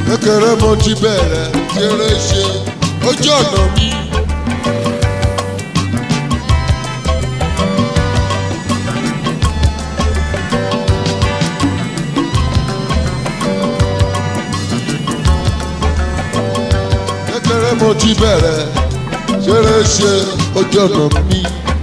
kékeré mo ti bẹ̀rẹ̀ ṣeré ṣe ojú ọ̀nà mi. kékeré mo ti bẹ̀rẹ̀ ṣeré ṣe ojú ọ̀nà mi.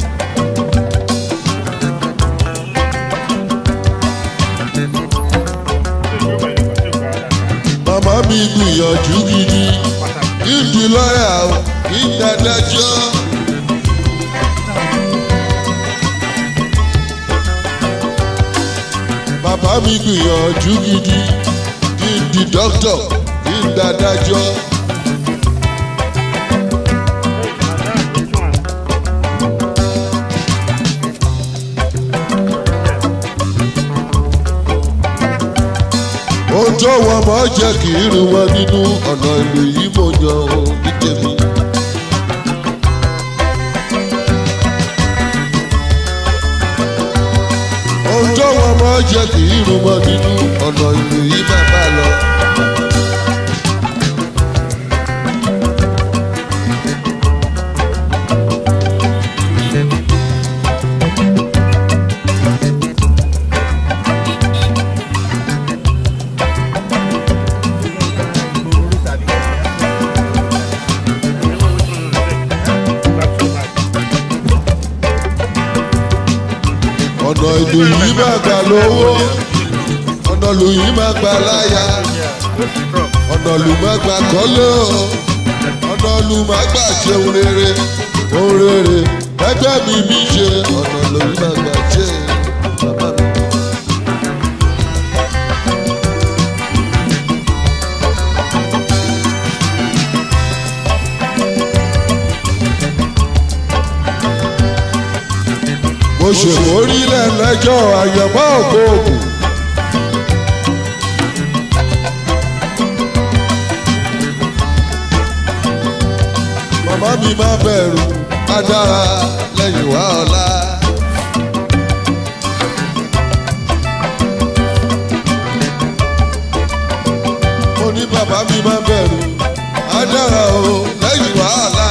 màmá mi gbìyànjú gidi kí n di lọ́yà o kí n dádájọ́. bàbá mi gbìyànjú gidi kí n di dókítà kí n dádájọ́. ohun tó wọn mọ̀ jẹ́ kì í rú wọn nínú ọ̀nà ìlú yìí mo yan o ní tèmi. ohun tó wọn mọ̀ jẹ́ kì í rú wọn nínú ọ̀nà ìlú yìí bàbá lọ. ọ̀nà ìlú yìí máa gbà lówó ọ̀nà ìlú yìí máa gbà láyà ọ̀nà ìlú máa gbà kọ́lé o ọ̀nà ìlú máa gbà ṣe ohun rere ohun rere ẹgbẹ́ mi mi ṣe ọ̀nà ìlú yìí máa gbà ṣe bàbá mi. mo ṣèkórílẹ̀ lẹ́jọ́ àyẹ̀mọ́ ògbóògùn. màmá mi má bẹ̀rù á dára lẹ́yìn wá ọ̀la. mo ní bàbá mi má bẹ̀rù á dára o lẹ́yìn wá ọ̀la.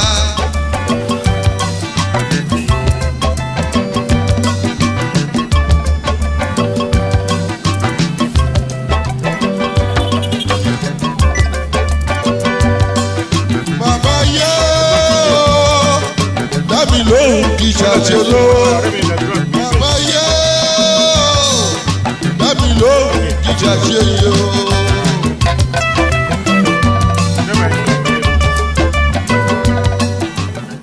Bàbá yé o, dábì lóhùn kì í ṣàṣe lówó. Bàbá yé o, dábì lóhùn kì í ṣàṣe yé o.